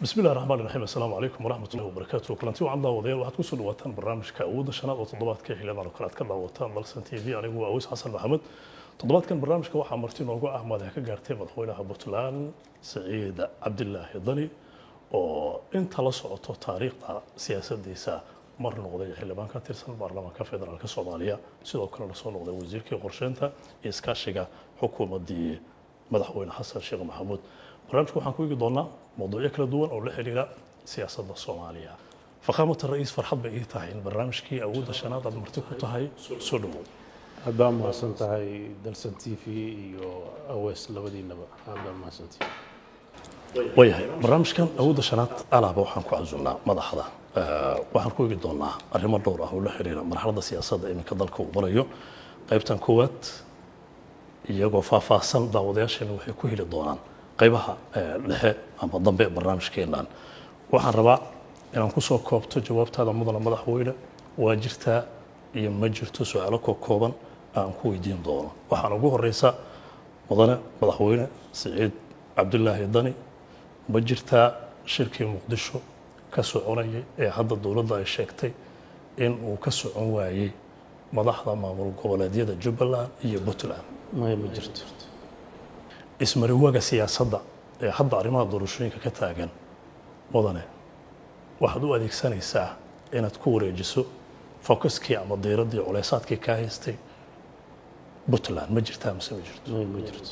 bismi illahi raxmaan raxiim assalaamu calaykum waraxmat ullahi wabarakaatu kulanti wacan daawadayaal waxaad kusoo dhawaataan barnaamijka awoodda shanaad oo toddobaadka xiliyadan oo kale aad ka daawataan dalsan t v anigu waa aweys xasan maxamed toddobaadkan barnaamijka waxaa marti noogu ah madax ka gaartay madaxweynaha puntland saciid cabdilaahi dani oo inta la socoto taariikhda siyaasadiisa mar noqday xildhibaan ka tirsan baarlamaanka federaalk soomaaliya sidoo kalena soo noqday wasiirkii qorsheynta iyo iskaashiga xukuumaddii madaxweyne xasan sheekh maxamuud barnaamijka waxaan ku eegi doonaa mawduucyo kala duwan oo la xiriira siyaasadda soomaaliya fakhaamata ra-iis farxad bay ii tahay in barnaamijkii awoodda shanaad aad marti ku tahay soo dhowow aad baa mahadsan tahay dalsan t v iyo awees labadiinaba aad baa mahadsantihi waayahay barnaamijkan awoodda shanaad alaaba waxaan ku casuulnaa madaxda waxaan ku eegi doonaa arrimo dhowr ah oo la xiriira marxaladda siyaasadda iminka dalka uu marayo qaybtan koowaad iyagoo faahfaahsan daawadayaasheena waxay ku heli doonaan qaybaha dhexe ama dambe barnaamijkeennan waxaan rabaa inaan kusoo koobto jawaabtaada mudana madaxweyne waa jirtaa iyo ma jirto su-aalo kookooban aan ku weydiin doono waxaan ugu horeysa mudane madaxweyne siciid cabdilaahi dani ma jirtaa shirkii muqdisho ka soconayay ee hadda dowladda ay sheegtay in uu ka socon waayey madaxda maamul goboleedyada jubbaland iyo puntland maya ma jirto ismariwaaga siyaasadda ee hadda arrimaha doorashooyinka ka taagan mudane waxaad u adeegsanaysaa inaad ku wareejiso focuskii ama diiraddii culeysaadkii kaa haystay puntland ma jirtaa mise ma jirto maya ma jirto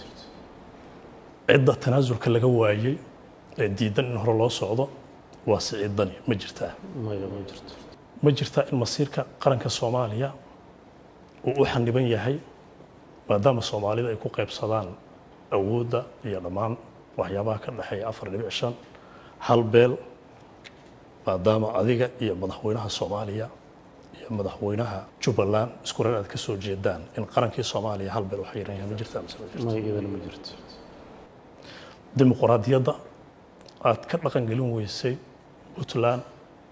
cidda tanaasulka laga waayey ee diidan in hore loo socdo waa siciid dani ma jirtaa maya ma jirto ma jirtaa in masiirka qaranka soomaaliya uu u xaniban yahay maadaama soomaalida ay ku qaybsadaan awoodda iyo dhammaan waxyaabaha ka dhexeeya afar dhibic shan hal beel maadaama adiga iyo madaxweynaha soomaaliya iyo madaxweynaha jubbaland isku reer aad ka soo jeedaan in qarankii soomaaliya hal beel waxay yahay ma jirtaa mise ma jirto maya iyadana ma jirto dimuqraadiyadda aad ka dhaqangelin weysay puntland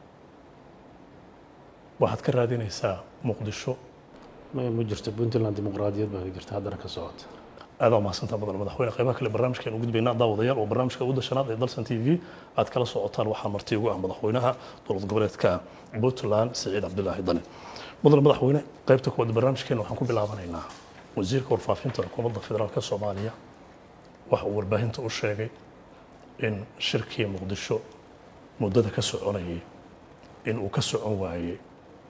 waxaad ka raadinaysaa muqdisho maya ma jirto puntland dimuqraadiyad baa ka jirta haddana ka socota aad waa mahadsantaa mudan madaxweyne qaybaha kale barnaamijkeenu u gudbaynaa daawadayaal oo barnaamijka awoodda shanaad ee dalsan t v aad kala socotaan waxaa marti ugu ah madaxweynaha dowlad goboleedka puntland siciid cabdilaahi dani mudan madaxweyne qaybta koowaad barnaamijkeena waxaan ku bilaabanaynaa wasiirka warfaafinta xukuumadda federaalk soomaaliya waxa uu warbaahinta u sheegay in shirkii muqdisho muddada ka soconayay in uu ka socon waayey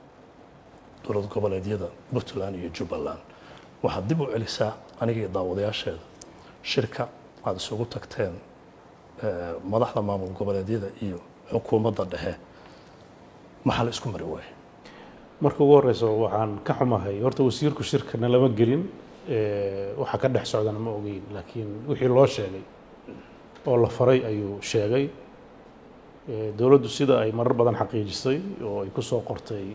dowlad goboleedyada puntland iyo jubbaland waxaad dib u celisaa aniga iyo daawadayaasheeda shirka aad isugu tagteen madaxda maamul goboleedyada iyo xukuumadda dhexe maxaa la isku mari waayey marka ugu horeysa waxaan ka xumahay horta wasiirku shirkana lama gelin waxa ka dhex socdana ma ogeyn laakiin wixii loo sheegay oo la faray ayuu sheegay dowladdu sida ay marar badan xaqiijisay oo ay ku soo qortay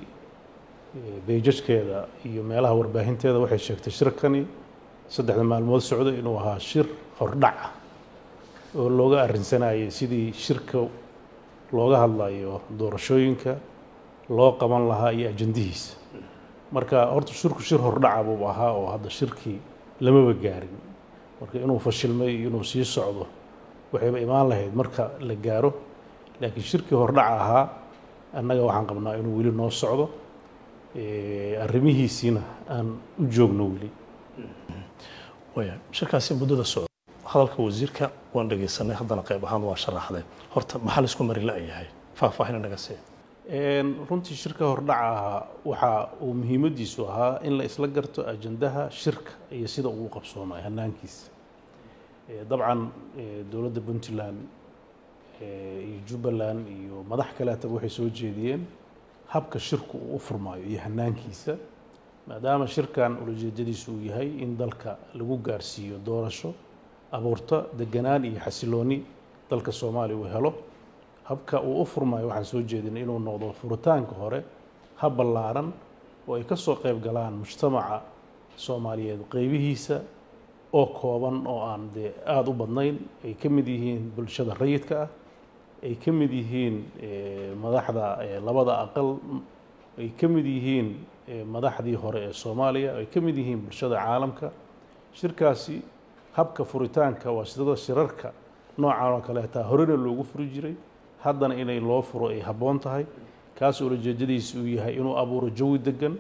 beejajkeeda iyo meelaha warbaahinteeda waxay sheegtay shirkani saddexda maalmood socday inuu ahaa shir hordhac ah oo looga arrinsanayay sidii shirka looga hadlayo doorashooyinka loo qaban lahaa iyo ajandihiisa marka horta shirku shir hordhaca buu ahaa oo hadda shirkii lamaba gaarin marka inuu fashilmay iyo inuu sii socdo waxayba imaan lahayd marka la gaaro laakiin shirkii hordhaca ahaa annaga waxaan qabnaa inuu weli noo socdo arrimihiisiina aan u joogno weli waya shirkaasi muddada socda hadalka wasiirka waan dhegaysanay haddana qayb ahaan waa sharaxday horta maxaa la isku mari la-yahay faahfaahin naga sii runtii shirka hordhaca ahaa waxa uu muhiimaddiisu ahaa in la isla garto ajandaha shirka iyo sida uu qabsoomay hanaankiisa dabcan dowladda puntland iyo jubbaland iyo madax kaleetaba waxay soo jeediyeen habka shirku uu u furmaayo iyo hanaankiisa maadaama shirkan ulajeedadiisu uu yahay in dalka lagu gaarsiiyo doorasho abuurto deganaan iyo xasilooni dalka soomaaliya uu helo habka uu u furmaayo waxaan soo jeedinay inuu noqdo furitaanka hore hab ballaaran oo ay ka soo qayb galaan mujtamaca soomaaliyeed qeybihiisa oo kooban oo aan dee aada u badnayn ay ka mid yihiin bulshada rayidka ah ay ka mid yihiin madaxda labada aqal ay ka mid yihiin madaxdii hore ee soomaaliya ay ka mid yihiin bulshada caalamka shirkaasi habka furitaanka waa sidada shirarka noocan oo kaleeta horena loogu furi jiray haddana inay loo furo ay habboon tahay kaas ulajeedadiisa uu yahay inuu abuuro jawi degan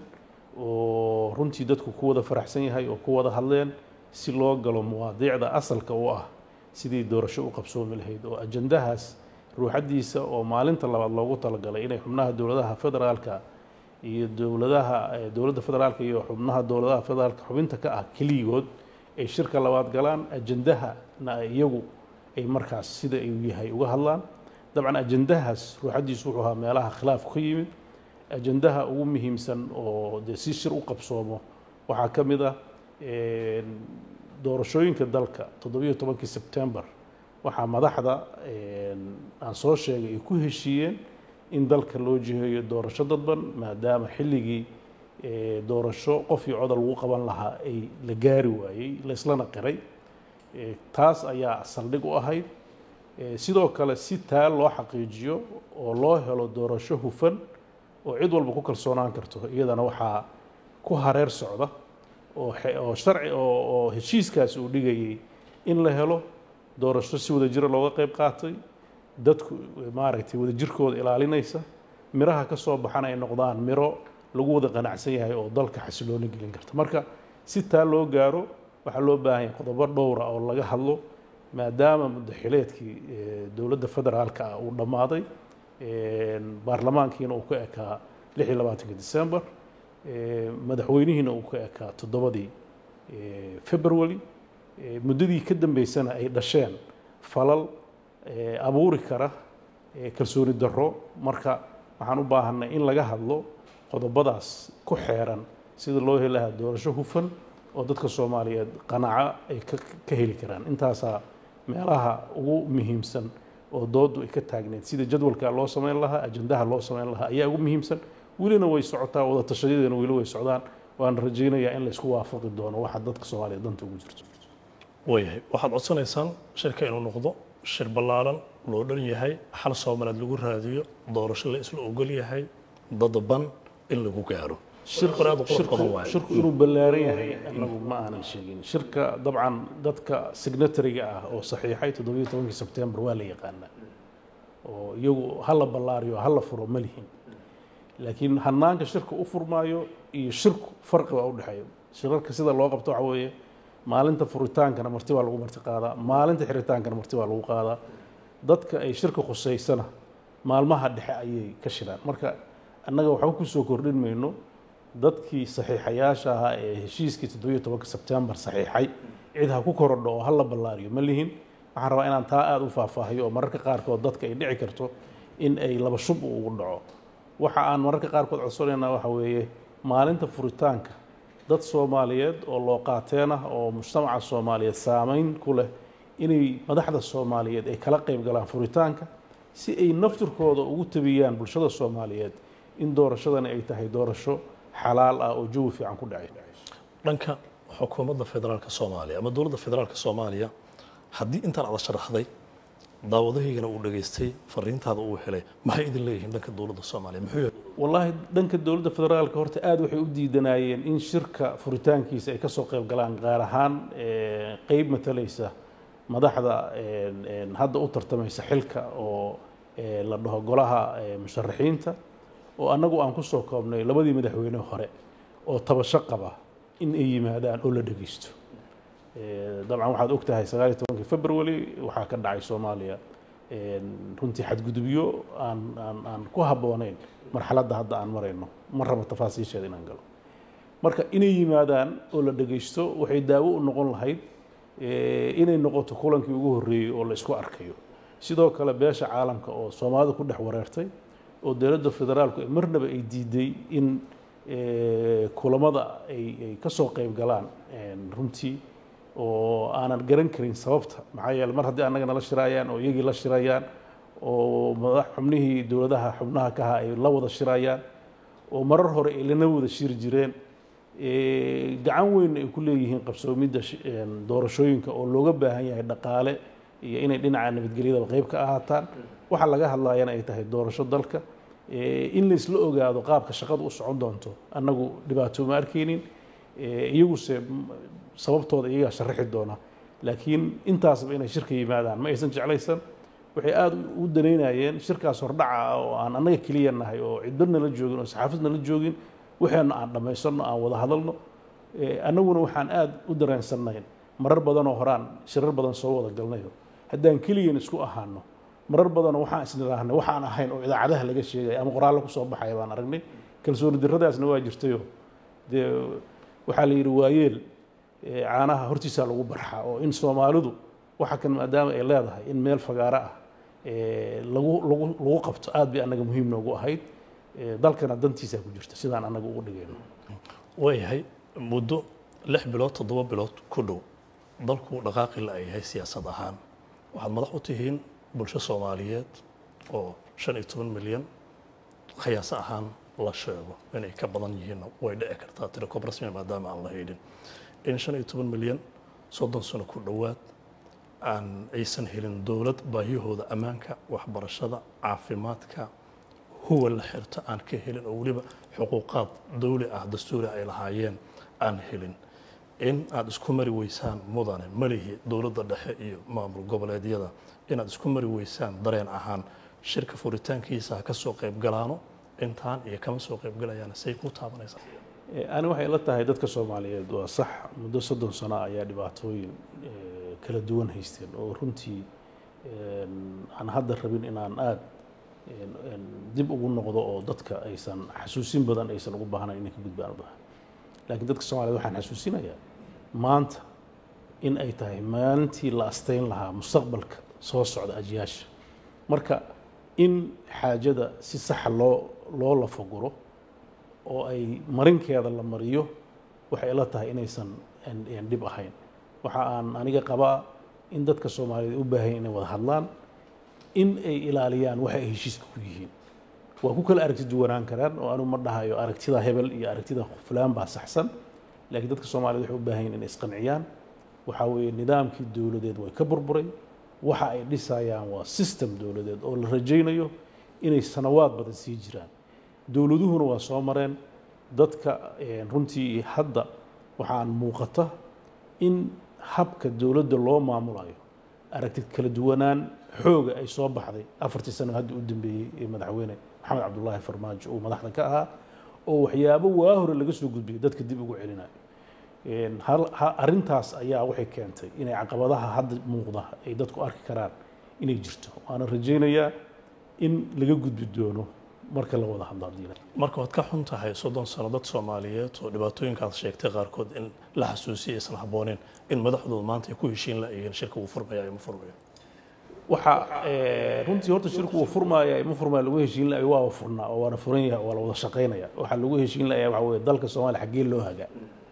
oo runtii dadku ku wada faraxsan yahay oo ku wada hadleen si loo galo mawaadiicda asalka u ah sidii doorasho u qabsoomi lahayd oo ajandahaas ruuxaddiisa oo maalinta labaad loogu talagalay inay xubnaha dowladaha federaalka iyo dowladaha dowladda federaalka iyo xubnaha dowladaha federaalka xubinta ka ah keligood ay shirka labaad galaan ajandahana iyagu ay markaas sida uu yahay uga hadlaan dabcan ajandahaas ruuxaddiisu wuxuu ahaa meelaha khilaafku ka yimid ajandaha ugu muhiimsan oo dee si shir u qabsoomo waxaa ka mid ah doorashooyinka dalka toddobiyo tobankii sebtembar waxaa madaxda aan soo sheegay ay ku heshiiyeen in dalka loo jiheeyo doorasho dadban maadaama xilligii doorasho qof iyo codol lagu qaban lahaa ay la gaari waayey la islana qiray taas ayaa saldhig u ahayd sidoo kale si taa loo xaqiijiyo oo loo helo doorasho hufan oo cid walba ku kalsoonaan karto iyadana waxaa ku hareer socda oo sharci oo heshiiskaasi uu dhigayay in la helo doorasho si wada jira looga qayb qaatay dadku maaragtay wadajirkooda ilaalinaysa miraha ka soo baxana ay noqdaan miro lagu wada qanacsan yahay oo dalka xasilooni gelin karta marka si taa loo gaaro waxaa loo baahan yahay qodobo dhowra oo laga hadlo maadaama muddaxileedkii dowladda federaalka ah uu dhammaaday baarlamaankiina uu ka ekaa lix iyo labaatanka december madaxweynihiina uu ka ekaa toddobadii february muddadii ka dambeysana ay dhasheen falal abuuri kara kalsooni darro marka waxaan u baahanay in laga hadlo qodobadaas ku xeeran sida loo heli lahaa doorasho hufan oo dadka soomaaliyeed qanaco ay ka heli karaan intaasaa meelaha ugu muhiimsan oo dooddu ay ka taagneed sida jadwalka loo samayn lahaa ajandaha loo samayn lahaa ayaa ugu muhiimsan welina way socotaa wada tashayadeena weli way socdaan waana rajaynayaa in laysku waafaqi doono waxa dadka soomaaliyeed danta ugu jirto waayahay waxaad codsanaysaan shirka inuu noqdo shir ballaaran loo dhan yahay xal soomaaliyeed lagu raadiyo doorasho la isla ogol yahay dadban in lagu gaaro shirku inuu ballaaran yahay anagu ma aanan sheegin shirka dabcan dadka signatariga ah oo saxiixay toddobiyo tobankii sebtembar waa la yaqaanaa oo iyagu hala ballaariyo hala furo ma lihin laakiin hanaanka shirka u furmaayo iyo shirku farqi baa u dhexeeya shirarka sida loo qabto waxa weeye maalinta furitaankana marti baa lagu marti qaadaa maalinta xiritaankana marti baa lagu qaadaa dadka ay shirka khusaysana maalmaha dhexe ayay ka shiraan marka annaga waxba ku soo kordhin mayno dadkii saxiixayaasha ahaa ee heshiiskii toddobiyo tobanka sebtembar saxiixay cid ha ku korodho oo ha la ballaariyo ma lihin waxaan rabaa inaan taa aada u faahfaahiyo oo mararka qaarkood dadka ay dhici karto in ay laba shub ugu dhaco waxa aan mararka qaarkood codsanaynaa waxa weeye maalinta furitaanka dad soomaaliyeed oo loo qaateen ah oo mujtamaca soomaaliyeed saameyn ku leh inay madaxda soomaaliyeed ay kala qayb galaan furitaanka si ay naftirkooda ugu tabiyaan bulshada soomaaliyeed in doorashadani ay tahay doorasho xalaal ah oo jawi fiican ku dhacay dhanka xukuumadda federaalka soomaaliya ama dowladda federaalka soomaaliya haddii intaan ada sharaxday daawadahaygana uu dhageystay fariintaada uu helay maxay idin leeyihiin dhanka dowladda soomaaliya muxuu yahay wallaahi dhanka dowladda federaalka horta aada waxay u diidanaayeen in shirka furitaankiisa ay kasoo qayb galaan gaar ahaan qeyb matalaysa madaxda hadda u tartamaysa xilka oo la dhaho golaha musharaxiinta oo annagu aan ku soo koobnay labadii madaxweyne hore oo tabasho qaba in ay yimaadaan oo la dhegeysto dabcan waxaad og tahay sagaaliyo tobankii february waxaa ka dhacay soomaaliya runtii xadgudubyo aan aan aan ku habboonayn marxaladda hadda aan marayno ma rabo tafaasiisheeda inaan galo marka inay yimaadaan oo la dhegeysto waxay daawo u noqon lahayd inay noqoto kulankii ugu horreeyey oo la isku arkayo sidoo kale beesha caalamka oo soomaalida ku dhex wareertay oo dowladda federaalku marnaba ay diiday in kulamada ay ay ka soo qayb galaan runtii oo aanan garan karin sababta maxaa yeele mar haddii annaga nala shirayaan oo iyagii la shirayaan oo madax xubnihii dowladaha xubnaha ka ahaa ay la wada shirayaan oo marar hore ay lana wada shiri jireen gacan weyn ay ku leeyihiin qabsoomidda doorashooyinka oo looga baahan yahay dhaqaale iyo inay dhinaca nabadgelyadaba qayb ka ahaataan waxa laga hadlayana ay tahay doorasho dalka in la isla ogaado qaabka shaqadu u socon doonto annagu dhibaato ma arkaynin iyaguse sababtooda iyagaa sharaxi doona laakiin intaasba inay shirka yimaadaan ma aysan jeclaysan waxay aada u danaynayeen shirkaas hordhaca ah oo aan annaga keliya nahay oo cidba nala joogin oo saxaafad nala joogin waxaana aan dhammaysanno aan wada hadalno annaguna waxaan aada u dareensannayn marar badanoo horaan shirar badan soo wada galnayo haddaan keliyan isku ahaano marar badanoo waxaan isnidhaahnay waxaan ahayn oo idaacadaha laga sheegaya ama qoraallo ku soo baxaya baan aragnay kalsooni darradaasna waa jirtayo dee waxaa la yidhi waayeel caanaha hortiisaa lagu barxaa oo in soomaalidu waxa kan maadaama ay leedahay in meel fagaaro ah lagu lagu lagu qabto aad bay annaga muhiim noogu ahayd dalkana dantiisaa ku jirta sidaan annaga ugu dhigayno waayahay muddo lix bilood toddoba bilood ku dhow dalku dhaqaaqi la yahay siyaasad ahaan waxaad madax u tihiin bulsho soomaaliyeed oo shan iyo toban milyan khiyaaso ahaan la sheego inay ka badan yihiinna way dhici kartaa tirakoob rasmi maadaama aan la haydhin in shan iyo toban milyan soddon sano ku dhowaad aan aysan helin dowlad baahiyahooda ammaanka waxbarashada caafimaadka huwa la xirto aan ka helin oo weliba xuquuqaad dawli ah dastuuri ay lahaayeen aan helin in aad isku mari weysaan mudane malihi dowladda dhexe iyo maamul goboleedyada inaad isku mari weysaan dareen ahaan shirka furitaankiisa ha ka soo qayb galaano intaan iyo kama soo qayb galayaan say ku taabanaysaa ani waxay la tahay dadka soomaaliyeed waa sax muddo soddon sano ayaa dhibaatooyin kala duwan haysteen oo runtii aan hadda rabin inaan aada dib ugu noqdo oo dadka aysan xasuusin badan aysan ugu baahnayn inay ka gudbaan u bahan laakiin dadka soomaaliyed waxaan xasuusinayaa maanta in ay tahay maalintii la asteyn lahaa mustaqbalka soo socda ajiyaasha marka in xaajada si saxa loo loo lafaguro oo ay marinkeeda la mariyo waxay ila tahay inaysan dhib ahayn waxa aan aniga qabaa in dadka soomaaliyeed u baahan inay wada hadlaan in ay ilaaliyaan waxa ay heshiiska ku yihiin waa ku kala aragti duwanaan karaan oo anu ma dhahayo aragtida hebel iyo aragtida fulaan baa saxsan laakiin dadka soomaaliyed waxay u baahan yihin inay isqanciyaan waxaa weeye nidaamkii dowladeed way ka burburay waxa ay dhisayaan waa system dowladeed oo la rajaynayo inay sanawaad badan sii jiraan dowladuhuna waa soo mareen dadka runtii hadda waxaan muuqata in habka dowladda loo maamulayo aragtid kala duwanaan xooga ay soo baxday afartii sano hadda u dambeeyey ee madaxweyne maxamed cabdullaahi farmaajo uu madaxda ka ahaa oo waxyaabo waa hore laga soo gudbiyay dadka dib ugu celinayo arrintaas ayaa waxay keentay inay caqabadaha hadda muuqda ay dadku arki karaan inay jirto waana rajaynayaa in laga gudbi doono marka la wada hadlo haddii marka waad ka xun tahay soddon sano dad soomaaliyeed oo dhibaatooyinkaad sheegtay qaarkood in la xasuusiya aysan habbooneen in madaxdooda maanta ay ku heshiin la-yihiin shirka uu furmaya ima furmayo waxa runtii horta shirku uu furmaaya ima furmaya lagu heshiin la waa furnaa oo waana furan yahay waa la wada shaqaynaya waxaa lagu heshiin layaa waxa weye dalka soomaaliya xaggee loo hagaa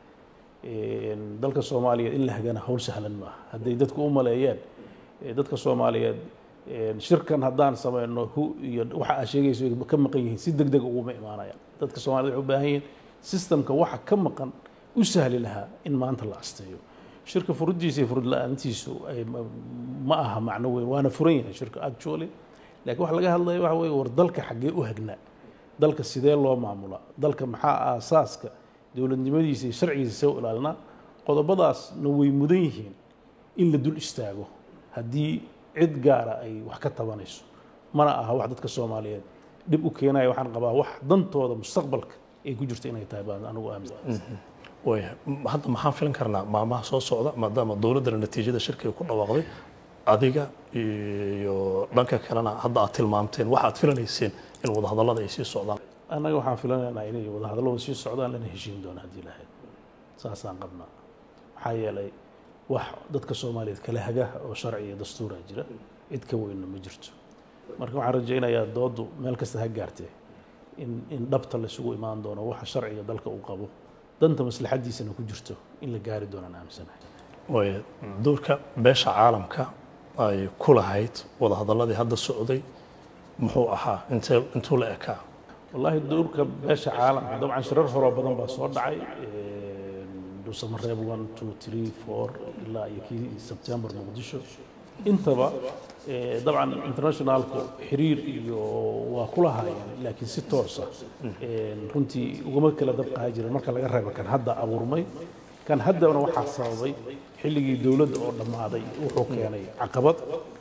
dalka soomaaliyeed in la hagana hawl sahlan maaha hadday dadku u maleeyeen dadka soomaaliyeed shirkan haddaan samayno hu iyo waxa aad sheegayso ay ka maqan yihiin si deg deg uguma imaanayaan dadka soomaaliyed waxay u baahan yihiin systemka waxa ka maqan u sahli lahaa in maanta la asteeyo shirka furidiisa iyo furid la-aantiisu ma aha macno weyn waana furan yahay shirka actually laakiin waxa laga hadlaya waxa weeye war dalka xaggee u hagnaa dalka sidee loo maamulaa dalka maxaa aasaaska dowladnimadiisa iyo sharcigiisa see u ilaalinaa qodobadaasna way mudan yihiin in la dul istaago haddii cid gaara ay wax ka tabanayso mana aha wax dadka soomaaliyeed dhib u keenaya waxaan qabaa wax dantooda mustaqbalka ay ku jirto inay tahay baan anigu aaminsan waaya hadda maxaan filan karnaa maalmaha soo socda maadaama dowladdana natiijada shirkiga ku dhawaaqday adiga iyo dhanka kalena hadda aad tilmaamteen waxaad filanayseen in wadahadallada ay sii socdaan annaga waxaan filanaynaa inay wadahadalladu sii socdaan lana heshiin doona haddii lahayd saasaan qabnaa maxaa yeelay wax dadka soomaaliyeed kala haga oo sharci iyo dastuura jira cid ka weynna ma jirto marka waxaan rajaynayaa dooddu meel kasta ha gaartee in in dhabta laysugu imaan doono waxa sharciga dalka uu qabo danta maslaxadiisana ku jirto in la gaari doonaan aaminsanahay waaya doorka beesha caalamka ay ku lahayd wadahadalladii hadda socday muxuu ahaa intee intuu la ekaa wallaahi doorka beesha caalamka dabcan shirar horoo badan baa soo dhacay dhuusamareeb one two three four ilaa iyo kii sebtembar muqdisho intaba dabcan internationalku xiriir iyo waa ku lahaayeen laakiin si toosa runtii ugama kala dabqaha jiren marka laga reebo kan hadda abuurmay kan haddana waxaa sababay xilligii dowladda oo dhammaaday wuxuu keenay caqabad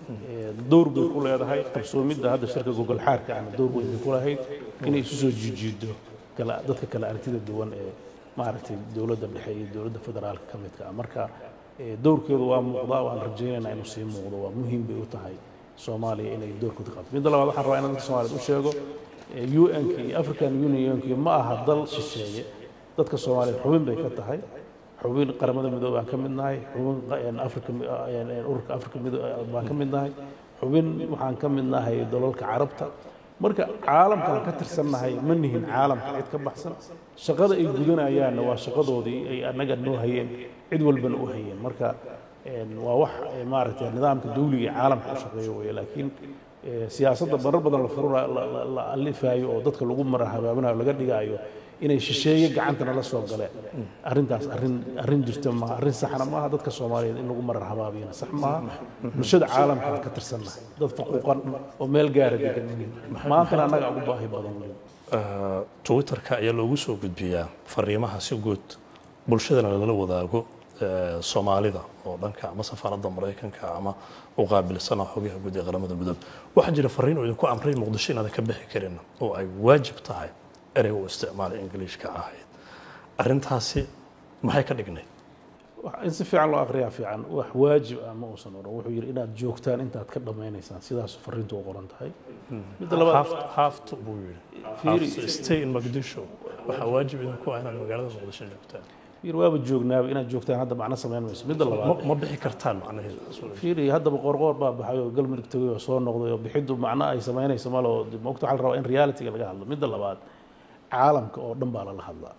dowr bay ku leedahay qabsoomidda hadda shirka gogol xaarka ana dowr weyn bay ku lahayd inay isu soo jiijiido kala dadka kale aragtida duwan ee maaragtay dowladda dhexe iyo dowladda federaalka ka midka ah marka dowrkeedu waa muuqdaa waan rajaynaynaa inuu sii muuqdo waa muhiim bay u tahay soomaaliya inay doorkooda qabto midda labaad waxaan rabaa inaan dadka soomaaliyeed u sheego un-ka iyo african unionka ma aha dal shisheeye dadka soomaaliyeed xubin bay ka tahay xubin qaramada midoobe baan ka mid nahay xubin afrika ururka afrika midoobe baan ka mid nahay xubin waxaan ka mid nahay dalalka carabta marka caalamkaan ka tirsannahay ma nihin caalamka cid ka baxsan shaqada ay gudanayaanna waa shaqadoodii ay annaga noo hayeen cid walbana u hayeen marka waa wax maaragtay nidaamka dawliga ee caalamka u shaqeeyo weeye laakiin siyaasadda marar badan la furuna la alifaayo oo dadka lagu mara habaabinayo laga dhigaayo inay shisheeye gacantana la soo galeen arrintaas arrin arrin jirta maaha arrin saxna maaha dadka soomaaliyeed in lagu marar habaabiyana sax maaha bulshada caalamkana ka tirsannahay dad faquuqan oo meel gaara degan maantana annaga ugu baahi badan weliba twitterka ayaa loogu soo gudbiyaa fariimaha si guud bulshadana lala wadaago soomaalida oo dhanka ama safaaradda maraykanka ama u qaabilsana xogaha guud ee qaramada midoobe waxaa jira fariin oo idinku amray muqdisho inaadan ka bixi karin oo ay waajib tahay erey u isticmaalay ingiliishka ahayd arrintaasi maxay ka dhignayd in si fiican loo akriyaa fiican wax waajib ah ma uusan odhan wuxuu yidhi inaad joogtaan intaad ka dhammaynaysaan sidaas fariintu u qoran tahay midda labaad haafto buu yidhi stay in muqdisho waxaa waajib idinku ah inaad magaalada muqdisho joogtaan fiir waaba joognaaba inaad joogtaan hadda macno samayn mayso midda labaad ma bixi kartaan macnaheedu fiiri haddaba qoorqoor baa baxay oo galmudug tegay oo soo noqday oo bixiddu macno ay samaynayso malo mogta waxaa la rabaa in realityga laga hadlo midda labaad caalamka oo dhan baa lala hadlaa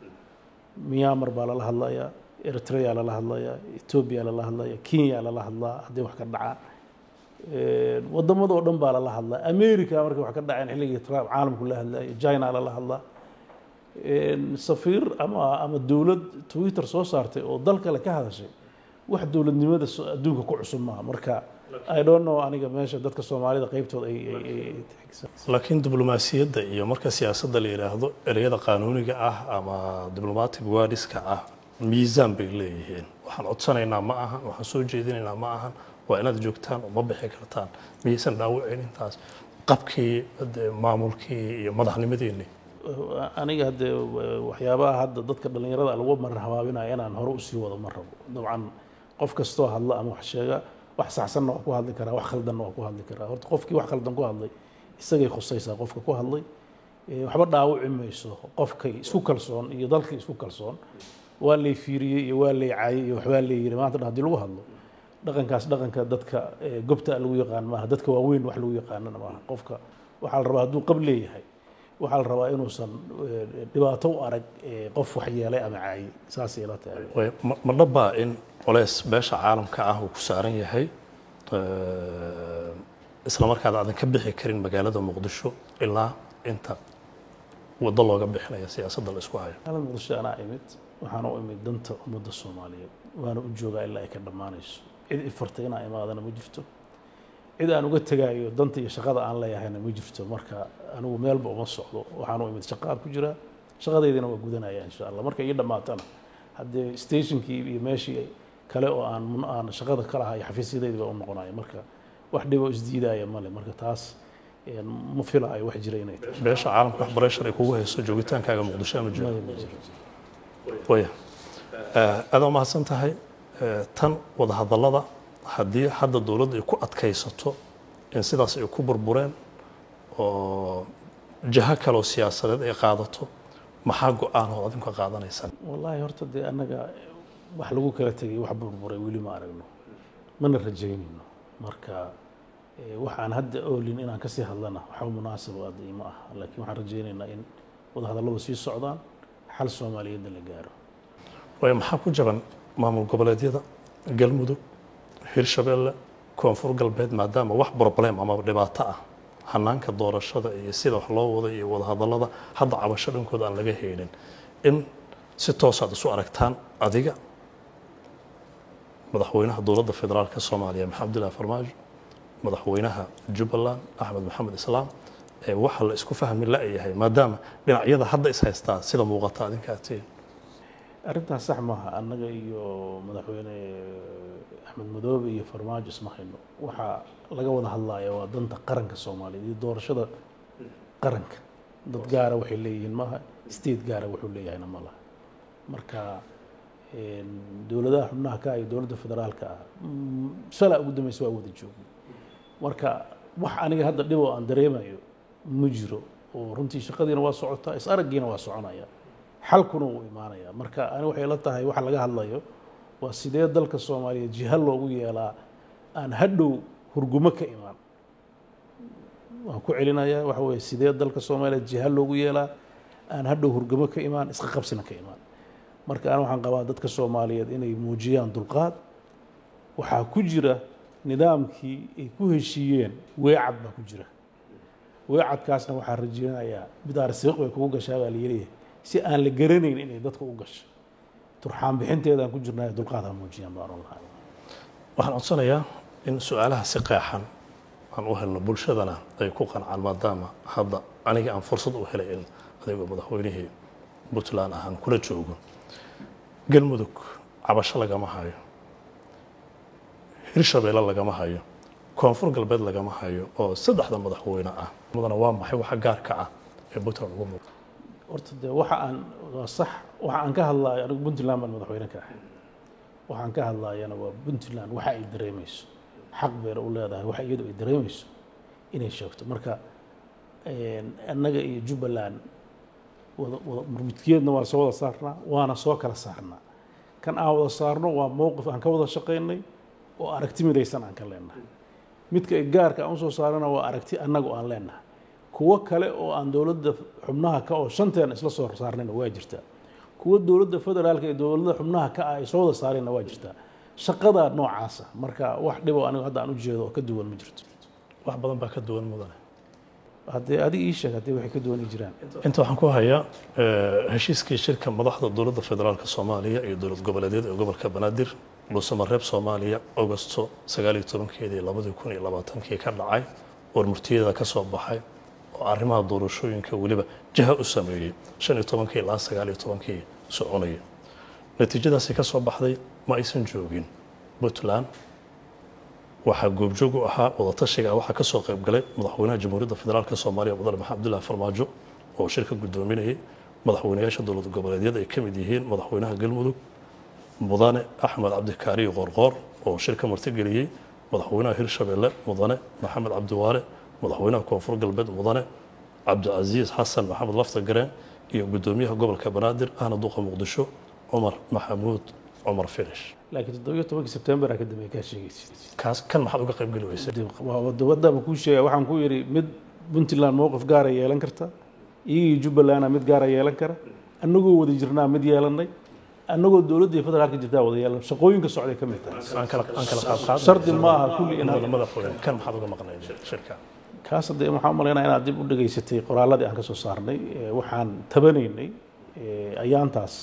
myanmar baa lala hadlayaa eritrea lala hadlayaa etoobiya lala hadlaya kenya lala hadlaa hadday wax ka dhacaan waddamadoo dhan baa lala hadlaa america markay wax ka dhaceen xilligii trump caalamku la hadlayo china lala hadlaa safiir ama ama dowlad twitter soo saartay oo dal kale ka hadashay wax dowladnimada adduunka ku cusub maaha marka i don't know aniga meesha dadka soomaalida qaybtooda ay laakiin diblomaasiyadda iyo marka siyaasadda la yidhaahdo ereyada qaanuuniga ah ama diblomatic wadiska ah miisaan bay leeyihiin waxaan codsanaynaa ma ahan waxaan soo jeedinaynaa ma ahan waa inaad joogtaan oo ma bixi kartaan miyaysan dhaawicin intaas qabkii maamulkii iyo madaxnimadiinii aniga hadde waxyaabaha hadda dadka dhallinyarada lagu marar habaabinaya inaan hore usii wado ma rabo dabcan qof kastoo hadla ama wax sheega wax saxsanna waa ku hadli karaa wax khaldanna waa ku hadli karaa horta qofkii wax khaldan ku hadlay isagay khusaysaa qofka ku hadlay waxba dhaawici mayso qofkay isku kalsoon iyo dalkii isku kalsoon waa lay fiiriyey iyo waa lay caayey iyo waxbaa lay yiri maanta haddii lagu hadlo dhaqankaas dhaqanka dadka gobta lagu yaqaan maaha dadka waaweyn wax lagu yaqaanana maaha qofka waxaa la rabaa hadduu qab leeyahay waxaa la rabaa inuusan dhibaato u arag qof wax yeelay ama caayey saasay ila tahay ma dhabbaa in colays beesha caalamka ah uu ku saaran yahay isla markaada aadan ka bixi karin magaalada muqdisho ilaa inta waddo looga bixinaya siyaasadda la isku hayo magaalada muqdisho anaa imid waxaana u imid danta ummadda soomaaliyeed waana u joogaa ilaa ay ka dhammaanayso cid ifartay inaan imaadana ma jirto cid aan uga tegaayo danta iyo shaqada aan leeyahayna ma jirto marka anigu meelba uma socdo waxaan u imid shaqaan ku jiraa shaqadeydina waa gudanaya insha allah marka ii dhammaatana haddee stationkii iyo meeshii kale oo aan aan shaqada ka lahaa iyo xafiisyadaydi baa u noqonaya marka wax dhibo isdiidaya male marka taas ma filaayo wax jira inay tahay beesha caalamka wax bareshar ay kugu hayso joogitaankaaga muqdisho ama jiro ma jiro waya aad waa mahadsan tahay tan wadahadallada haddii hadda dowladda ay ku adkaysato in sidaas ay ku burbureen oo jaho kaloo siyaasadeed ay qaadato maxaa go-aan oo adinku qaadanaysaan wallaahi horta dee annaga wax lagu kala tegay wax burburay weli ma aragno mana rajaynayno marka waxaan hadda oolin inaan kasii hadlana waxba munaasabo hadda ima ah laakiin waxaan rajaynaynaa in wadahadalladu sii socdaan xal soomaaliyeedna la gaaro waayo maxaa ku jaban maamul goboleedyada galmudug hirshabeelle koonfur galbeed maadaama wax problem ama dhibaato ah hanaanka doorashada iyo sida wax loo wada iyo wadahadallada hadda cabasho dhankooda aan laga haynin in si toosaad isu aragtaan adiga madaxweynaha dowladda federaalka soomaaliya maxamed abdullahi farmaajo madaxweynaha jubbaland axmed maxamed islaam ee waxa la isku fahmi la-yahay maadaama dhinacyada hadda is haystaa sida muuqata adinka atiin arrintaas sax maaha annaga iyo madaxweyne axmed madoobe iyo farmaajo isma hayno waxaa laga wada hadlaayo waa danta qaranka soomaaliyeed iyo doorashada qaranka dad gaara waxay leeyihiin maaha state gaara wuxuu leeyahayna ma laha marka dowladaha xubnaha ka iyo dowladda federaalka ah shalaa ugu dambaysa waa wada joogay marka wax aniga hadda dhib oo aan dareemayo ma jiro oo runtii shaqadiina waa socotaa is araggiina waa soconaya xalkuna wuu imaanaya marka ani waxay la tahay waxa laga hadlayo waa sidee dalka soomaaliyeed jiha loogu yeelaa aan hadhow hurgumo ka imaan waan ku celinayaa waxa weye sidee dalka soomaaliyeed jiha loogu yeelaa aan hadhow hurgumo ka imaan isqa qabsina ka imaan marka ani waxaan qabaa dadka soomaaliyeed inay muujiyaan dulqaad waxaa ku jira nidaamkii ay ku heshiiyeen weecad baa ku jira weecadkaasna waxaa rajeynayaa bidaar siiq bay kugu gashaa baa layidhi si aan la garanayn inay dadka u gasho turxaan bixinteedaan ku jirnaa dulqaad ha muujiyaan baan oon lahay waxaan codsanayaa in su-aalaha si qeexan aan u helno bulshadana ay ku qancaan maadaama hadda aniga aan fursad u helay in adigoo madaxweynihii puntland ahaan kula joogo galmudug cabasho lagama hayo hirshabeelle lagama hayo koonfur galbeed lagama hayo oo saddexda madaxweyne ah mudana waa maxay waxa gaarka ah ee puntland ugu muuqda horta dee waxa aan waa sax waxa aan ka hadlaayo anigu puntland baan madaxweyne ka ahay waxaan ka hadlaayana waa puntland waxa ay dareemayso xaq beer u leedahay waxa iyadu ay dareemayso inay sheegto marka annaga iyo jubbaland wada wada murmudkeedna waa soo wada saarnaa waana soo kala saarnaa kan aan wada saarno waa mowqif aan ka wada shaqaynay oo aragti midaysan aan ka leenahay midka ay gaarka aan usoo saarana waa aragti annagu aan leenahay kuwo kale oo aan dowladda xubnaha ka oo shanteena isla soo saarnayna waa jirtaa kuwo dowladda federaalka iyo dowladda xubnaha ka ah ay soo wada saareenna waa jirtaa shaqada noocaasa marka wax dhibo anigu hadda aan u jeedo oo ka duwan ma jirto wax badan baa ka duwan mudane haddee adiga ii sheeg haddii waxay ka duwan jiraan inta waxaan ku hayaa heshiiskii shirka madaxda dowladda federaalka soomaaliya iyo dowlad goboleedyada ee gobolka banaadir dhuusamareeb soomaaliya augusto sagaaliyo tobankeedii labadii kun iyo labaatankii ka dhacay warmurtiyada ka soo baxay oo arrimaha doorashooyinka weliba jaha u sameeyey shan iyo tobankii ilaa sagaaliyo tobankii soconaya natiijadaasi ka soo baxday ma aysan joogin puntland waxaa goobjoog u ahaa wadatashiga waxaa ka soo qayb galay madaxweynaha jamhuuriyadda federaalk soomaaliya mudane maxamed abdullahi farmaajo oo shirka guddoominayay madaxweynayaasha dowlad goboleedyada ay ka mid yihiin madaxweynaha galmudug mudane axmed cabdikaariyo qoorqoor oo shirka martigeliyey madaxweynaha hirshabeelle mudane maxamed cabdiwaale madaxweynaha koonfur galbeed mudane cabdicasiis xasan maxamed lafta gareen iyo guddoomiyaha gobolka banaadir ahna duqa muqdisho cumar maxamuud cumar finish laakiin toddobiyo tobankii sebtembar ka dambeey kaa sheegaysid kaas kan maxaad uga qayb geli weysay wadabadaba kuu sheegaya waxaan ku yidhi mid puntland mowqif gaara yeelan karta iyagii jubbalandna mid gaara yeelan kara annagoo wada jirnaa mid yeelanay annagoo dowladdii federaalka jirtaa wada yeelan shaqooyinka socday ka mid tahay aan kala aan kala qaad qaad shardi ma aha kulli inaad madaxweyne kan maxaad uga maqnayd shirka kaas haddee waxaan u malaynaya inaad dib u dhegaysatay qoraalladii aan ka soo saarnay waxaan tabanaynay ayaantaas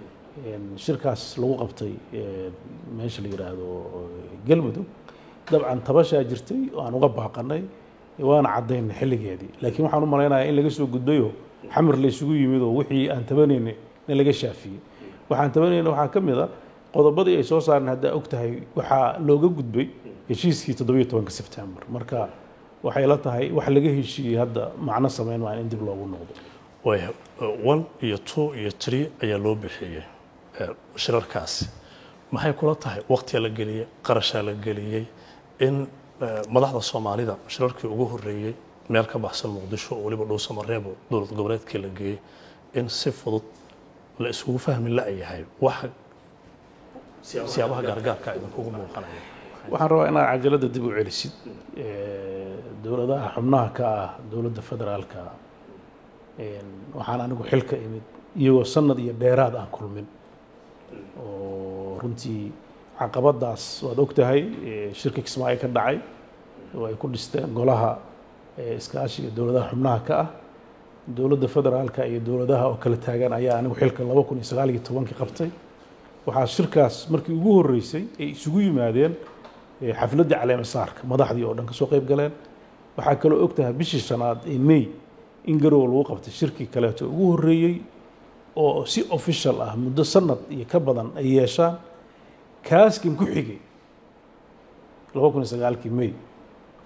shirkaas lagu qabtay meesha la yidhaahdo galmudug dabcan tabashaa jirtay oo aan uga baaqanay waana caddaynay xilligeedii laakiin waxaan u malaynayaa in laga soo gudbayoo xamar la isugu yimid oo wixii aan tabanaynay in laga shaafiyey waxaan tabanayna waxaa ka mid a qodobadii ay soo saareen haddaa og tahay waxaa looga gudbay heshiiskii toddobiyo tobanka sebtembar marka waxay la tahay wax laga heshiiyey hadda macno samayn maa in dib loogu noqdo waya one iyo two iyo three ayaa loo bixiyey shirarkaasi maxay kula tahay waqtiga la geliyey qarashaa la geliyey in madaxda soomaalida shirarkii ugu horeeyey meel ka baxsan muqdisho oo weliba dhuusamareebo dowlad goboleedkii la geeyey in si fudud la isugu fahmi la-yahay waxa siyaabaha gaargaarka idinkugu muuqanaya waxaan rabaa inaad cajaladda dib u celisid dowladaha xubnaha ka ah dowladda federaalka waxaan anigu xilka imid iyagoo sanad iyo dheeraad aan kulmin oo runtii caqabadaas waad og tahay shirka kismaayo ka dhacay oo ay ku dhisteen golaha iskaashiga dowladaha xubnaha ka ah dowladda federaalka iyo dowladaha oo kala taagan ayaa anigu xilka laba kun iyo sagaal iyo tobankii qabtay waxaa shirkaas markii ugu horreysay ay isugu yimaadeen xafladdii caleema saarka madaxdii oo dhan ka soo qayb galeen waxaa kaloo og tahay bishii shanaad ee may in garow lagu qabtay shirkii kaleeto ugu horreeyey oo si official ah muddo sanad iyo ka badan ay yeeshaan kaaskan ku xigay laba kun iyo sagaalkii may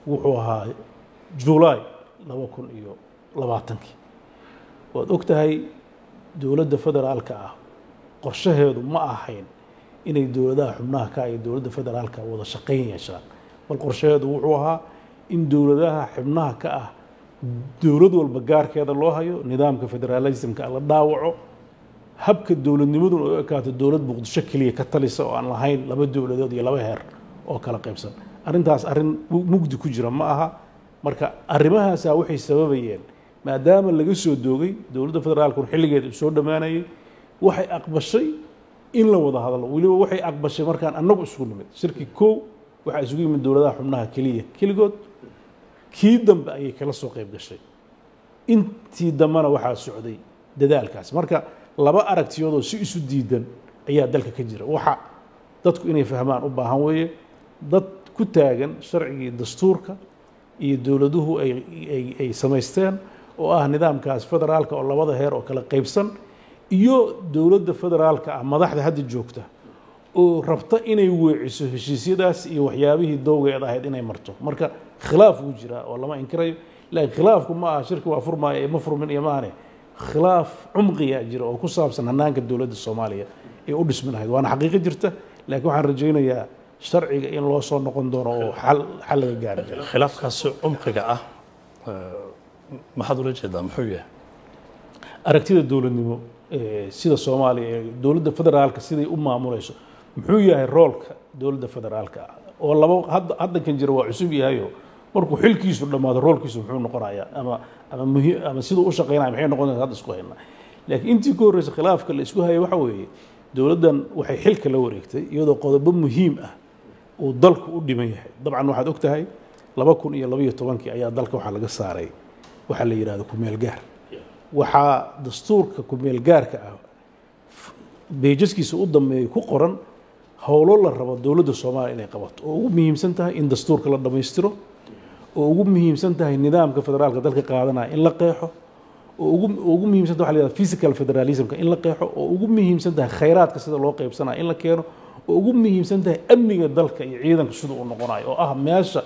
wuxuu ahaa julaay laba kun iyo labaatankii waad og tahay dowladda federaalka ah qorshaheedu ma ahayn inay dowladaha xubnaha ka iyo dowladda federaalka wada shaqayn yeeshaan bal qorshaheedu wuxuu ahaa in dowladaha xubnaha ka ah dowlad walba gaarkeeda loo hayo nidaamka federalismka la dhaawaco habka dowladnimaduna u ekaato dowlad muqdisho keliya ka talisa oo aan lahayn laba dowladood iyo laba heer oo kala qaybsan arrintaas arrin mugdi ku jira ma aha marka arrimahaasaa waxay sababayeen maadaama laga soo doogay dowladda federaalkun xilligeeda uu soo dhammaanayay waxay aqbashay in la wada hadlo weliba waxay aqbashay markaan annagu isugu nimid shirki kow waxaa isugu yimid dowladaha xubnaha keliya keligood kii dambe ayay kala soo qayb gashay intii dambena waxaa socday dadaalkaas marka laba aragtiyoodoo si isu diidan ayaa dalka ka jira waxa dadku inay fahmaan u baahan weeye dad ku taagan sharcigii dastuurka iyo dowladuhu ay samaysteen oo ah nidaamkaas federaalka oo labada heer oo kala qaybsan iyo dowladda federaalka ah madaxda hadda joogta oo rabta inay weeciso heshiisyadaas iyo waxyaabihii dowgeed ahayd inay marto marka khilaaf wuu jiraa oo lama inkirayo laakiin khilaafku ma aha shirki waa furmaayo ee ma furmin iyo maane khilaaf cumqiyaa jira oo ku saabsan hanaanka dowladda soomaaliya ee u dhismi lahayd waana xaqiiqo jirta laakiin waxaan rajaynayaa sharciga in loo soo noqon doono oo xal xal laga gaari jiro khilaafkaasi cumqiga ah maxaad ula jeedaa muxuu yahay aragtida dowladnimo sida soomaaliya ee dowladda federaalka siday u maamulayso muxuu yahay roolka dowladda federaalka ah oo laba hadda haddankan jira waa cusub yahayo markuu xilkiisu dhammaado roolkiisu muxuu noqonayaa ama ama muhiim ama siduu u shaqaynaya maxay noqonaysa hadda isku haynaa laakiin intii ka horreysa khilaafka la isku hayay waxa weeye dowladdan waxay xilka la wareegtay iyadoo qodobo muhiim ah uu dalku u dhiman yahay dabcan waxaad og tahay laba kun iyo labaiyo tobankii ayaa dalka waxaa laga saaray waxaa la yidhahda kumeel gaar waxaa dastuurka kumeel gaarka ah beejaskiisa u dambeeyay ku qoran howlo la rabo dowladda soomaaliya inay qabato oo ugu muhiimsan tahay in dastuurka la dhammaystiro oo ugu muhiimsan tahay nidaamka federaalka dalka qaadanaya in la qeexo oo ugu ugu muhiimsan tahay waxa la yidhahda physical federalismka in la qeexo oo ugu muhiimsan tahay khayraadka sida loo qaybsanaya in la keeno oo ugu muhiimsan tahay amniga dalka iyo ciidanka sida uu noqonayo oo ah meesha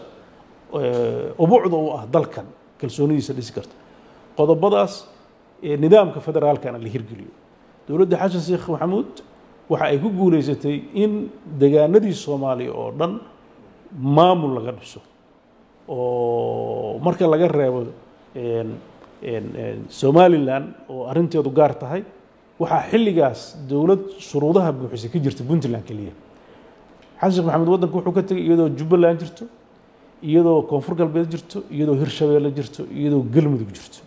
ubucda u ah dalkan kalsoonidiisa dhisi karta qodobadaas nidaamka federaalkana la hirgeliyo dowladda xasan sheekh maxamuud waxa ay ku guuleysatay in degaanadii soomaaliya oo dhan maamul laga dhiso oo marka laga reebo somalilan oo arrinteedu gaar tahay waxaa xilligaas dowlad shuruudaha buuxisay ka jirta puntland keliya xasan sheekh maxamed waddanka wuxuu ka tegay iyadoo jubbaland jirto iyadoo koonfur galbeed jirto iyadoo hirshabeelle jirto iyadoo galmudug jirto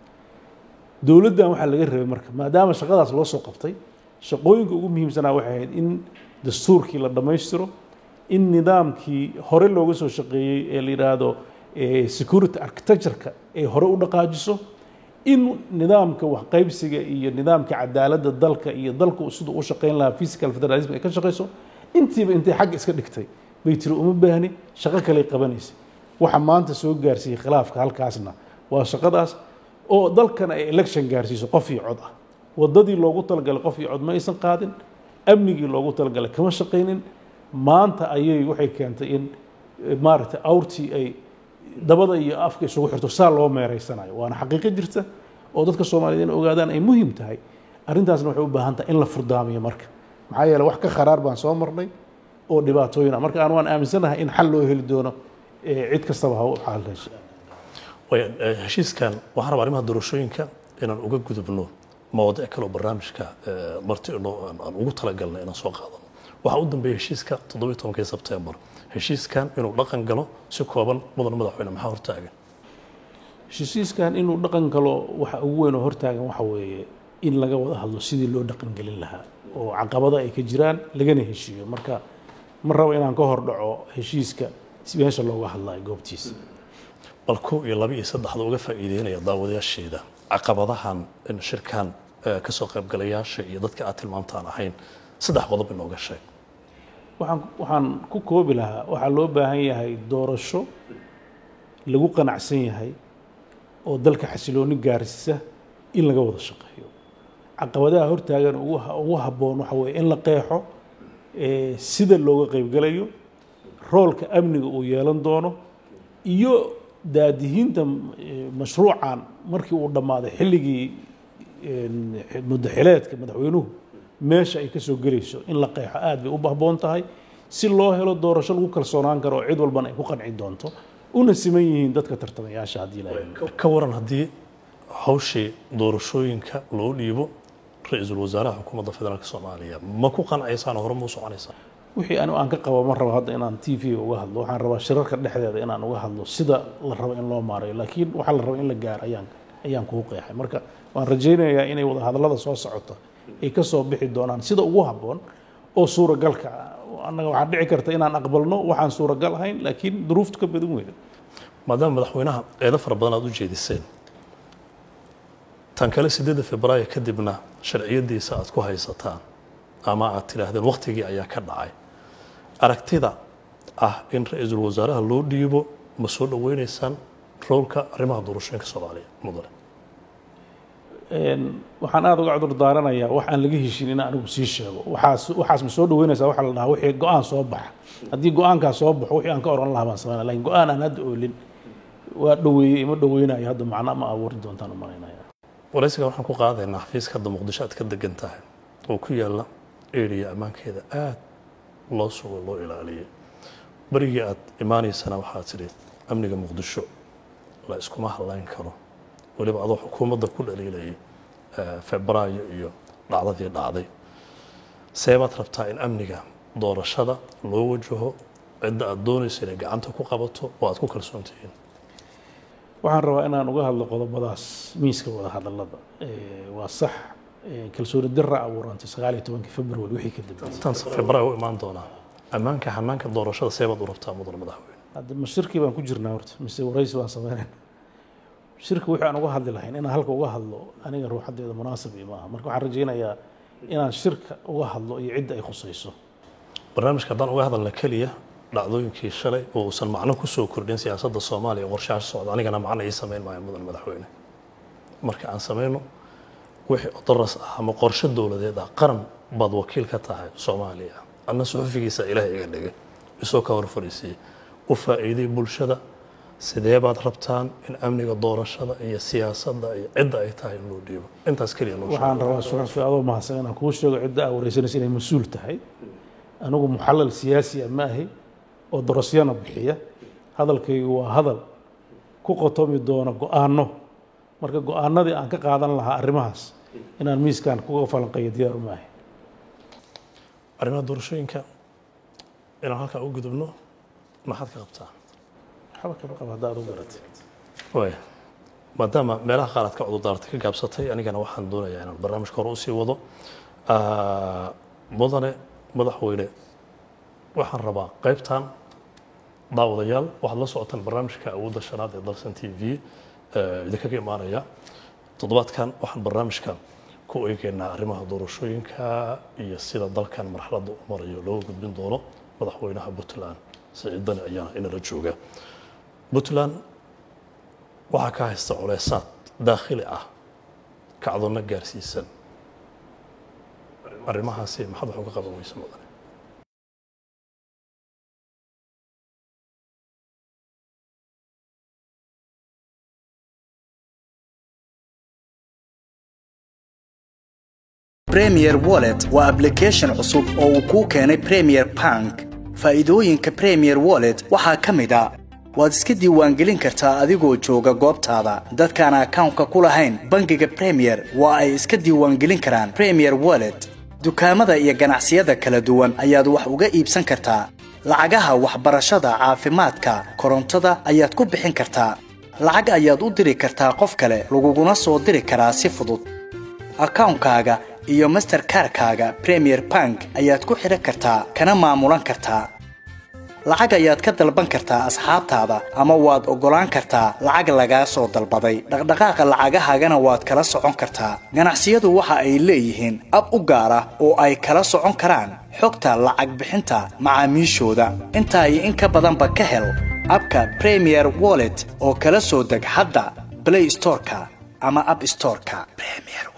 dowladdan waxaa laga rabay marka maadaama shaqadaas loo soo qabtay shaqooyinka ugu muhiimsanaa waxay ahayd in dastuurkii la dhammaystiro in nidaamkii hore looga soo shaqeeyey ee la yidhaahdo security architectureka ay hore u dhaqaajiso in nidaamka waxqaybsiga iyo nidaamka cadaaladda dalka iyo dalku siduu u shaqayn lahaa physical federalism ay ka shaqayso intiiba intay xagga iska dhigtay bay tiri uma baahni shaqo kaley qabanaysa waxa maanta soo gaarsiiyey khilaafka halkaasna waa shaqadaas oo dalkan ay election gaarsiiso qof iyo cod ah waddadii loogu talagalay qof iyo cod ma aysan qaadin amnigii loogu talagalay kama shaqaynin maanta ayay waxay keentay in maaragtay awrtii ay dabada iyo afka isugu xirto saa loo meereysanayo waana xaqiiqo jirta oo dadka soomaaliyeed in ogaadaan ay muhiim tahay arrintaasna waxay u baahan tahay in la furdaamiyo marka maxaa yeele wax ka kharaar baan soo marnay oo dhibaatooyin ah marka aan waan aaminsanahay in xal loo heli doono cid kastaba ha u xalhesha heshiiskan waxaan rabaa arrimaha doorashooyinka inaan uga gudubno mawaadiic kale oo barnaamijka marti aan ugu talagalnay inaan soo qaadano waxaa u dambeeya heshiiska toddobiyo tobankii sebtembar heshiiskan inuu dhaqan galo si kooban mudan madaxweyne maxaa hortaagan heshiiskan inuu dhaqan galo waxa ugu weyn oo hortaagan waxa weeye in laga wada hadlo sidii loo dhaqan gelin lahaa oo caqabada ay ka jiraan lagana heshiiyo marka ma rabo inaan ka hor dhaco heshiiska meesha looga hadlayo goobtiisa bal kow iyo laba iyo saddexda uga faa'iideynaya daawadayaasheeda caqabadahan in shirkan ka soo qaybgalayaasha iyo dadka aad tilmaamtaan ahayn saddex qodob inooga sheeg waxaan waxaan ku koobi lahaa waxaa loo baahan yahay doorasho lagu qanacsan yahay oo dalka xasilooni gaarsiisa in laga wada shaqeeyo caqabadaha hortaagan ugu ugu habboon waxa weeye in la qeexo sida looga qaybgalayo roolka amniga uu yeelan doono iyo daadihiinta eh, mashruucan markii uu dhammaaday xilligii een, muddaxileedka madaxweynuhu meesha ay ka soo gelayso in la qeexo aad bay u bahboon tahay si loo helo doorasho lagu kalsoonaan karo oo cid walbana ay ku qanci doonto una siman yihiin dadka tartamayaasha haddii la eego ka waran haddii hawshii doorashooyinka loo dhiibo ra-iisul wasaaraha xukuumadda federaalk soomaaliya ma ku qancaysaa hore ma u soconaysaa wixii anigu aan ka qabo ma rabo hadda inaan t v uga hadlo waxaan rabaa shirarka dhexdeeda inaan uga hadlo sida la rabo in loo maareeyo laakiin waxaa la rabo in la gaaro ayaan ayaan kuu qeexay marka waan rajaynayaa inay wada hadallada soo socota ay ka soo bixi doonaan sida ugu habboon oo suuragalka ah annaga waxaa dhici karta inaan aqbalno waxaan suuragal ahayn laakiin duruuftu ka badan weyda maadaama madaxweynaha eedo fara badan aad u jeediseen tan kale sideedda februaayo kadibna sharciyadiisa aad ku haysataan ama aad tidhaahdeen waktigii ayaa ka dhacay aragtida ah in ra-iisul wasaaraha loo dhiibo ma soo dhaweynaysaan roolka arrimaha doorashooyinka soomaaliya mudane Een, waxaan aada uga cudur daaranayaa wax aan laga heshin in anigu sii sheego waxaas waxaas ma soo dhaweynaysaa waxaa la dhahaa wixii go-aan soo baxa haddii go-aankaa soo baxo wixii aan ka oran lahaa baan sameynaya lakin go-aan aan hadda oolin waa dhaweeyey ima dhaweynayo hadda macna ma abuuri doontaan u malaynaya waraysiga waxaan ku qaadaynaa xafiiska hadda muqdisho aad ka degan tahay oo ku yaalla eriya ammaankeeda aad loo sugo loo ilaaliyay berigii aad imaanaysana waxaad tidhi amniga muqdisho la iskuma hadlayn karo weliba adoo xukuumadda ku dhaliilayay eh, febraayo iyo dhacdadii dhacday seebaad rabtaa in amniga doorashada loo wajaho cidda aad doonaysa inay gacanta ku qabato oo aad ku kalsoon tihiin waxaan rabaa inaan uga hadlo qodobadaas miiska wada hadallada Eh, waa sax eh, kalsooni dira abuurantay sagaal iyo tobankii february wixii ka dambeeyey tan febraayo u imaan doonaa ammaanka hanaanka doorashada seebaad u rabtaa mudane madaxweyne hadda ma shirkii baan ku jirnaa horta mise waraysi baan sameynayna shirka wixii aan uga hadli lahayn inaan halka uga hadlo aniga ruuxadeeda munaasab iyo maaha marka waxaan rajaynayaa inaan shirka uga hadlo iyo cidda ay khusayso barnaamijka haddaan uga hadalna keliya dhacdooyinkii shalay oo uusan macno ku soo kordhin siyaasadda soomaaliya oo qorshaha socda anigana macno ii samayn maayo mudan madaxweyne marka aan samayno wixii odoras ah ama qorshe dowladeed ah qaran baad wakiil ka tahay soomaaliya adna suxufigiisa ilaahay iga dhigay isoo ka hor fariisiiyey u faa'iiday bulshada sidee baad rabtaan in amniga doorashada iyo siyaasadda iyo cidda ay tahay in loo dhiibo intaas keliya noo sheeg. waxaan rabaa suxufi adoo mahadsan inaan kuu sheego cidda aa wareysanaysa inay mas-uul tahay anigu muxallal siyaasi ah ma ahi oo dorosyana bixiya hadalkaygu waa hadal ku qotomi doona go-aano marka go-aanadii aan ka qaadan lahaa arrimahaas inaan miiskan kuga falanqeeyo diyaar uma ahi arrimaha doorashooyinka inaan halkaa u gudubno maxaad ka qabtaa waxba kama qaba haddaad u garatay waaya maadaama meelaha qaar aad ka cudurdaartay ka gaabsatay anigana waxaan doonayaa inaan barnaamijka hore usii wado Ah, mudane madaxweyne waxaan rabaa qaybtan daawadayaal waxaad la socotaan barnaamijka awoodda shanaad ee dalsan t v eh, idinkaga imaanaya toddobaadkan waxaan barnaamijka ku eegaynaa arrimaha doorashooyinka iyo sida dalkan marxaladda u marayo looga gudbin doono madaxweynaha puntland siciid dani ayaana inala jooga puntland waxaa ka haysta culeysaad daakhili ah kacdoonna gaarsiisan arrimahaasi maxaad wax uga qaban weysa mudane Premier Wallet waa application cusub oo uu kuu keenay Premier Bank. Faa'iidooyinka Premier Wallet waxaa ka mid ah waad iska diiwaangelin kartaa adigoo jooga goobtaada. Dadkaan akawnka ku lahayn bangiga Premier waa ay iska diiwaangelin karaan Premier Wallet. Dukaamada iyo ganacsiyada kala duwan ayaad wax uga iibsan kartaa. Lacagaha waxbarashada, caafimaadka, korontada ayaad ku bixin kartaa. Lacag ayaad u diri kartaa qof kale, laguguna soo diri karaa si fudud. akawnkaaga iyo masterkarkaaga premier bank ayaad ku xidhan kartaa kana maamulan kartaa lacag ayaad ka dalban kartaa asxaabtaada ama waad oggolaan kartaa lacag lagaa soo dalbaday dhaqdhaqaaqa lacagahaagana waad kala socon kartaa ganacsiyadu waxa ay leeyihiin ab u gaar ah oo ay kala socon karaan xogta lacag bixinta macaamiishooda intaa iyo in ka badanba ka hel abka premier wallet oo kala soo deg hadda play storeka ama app storeka premier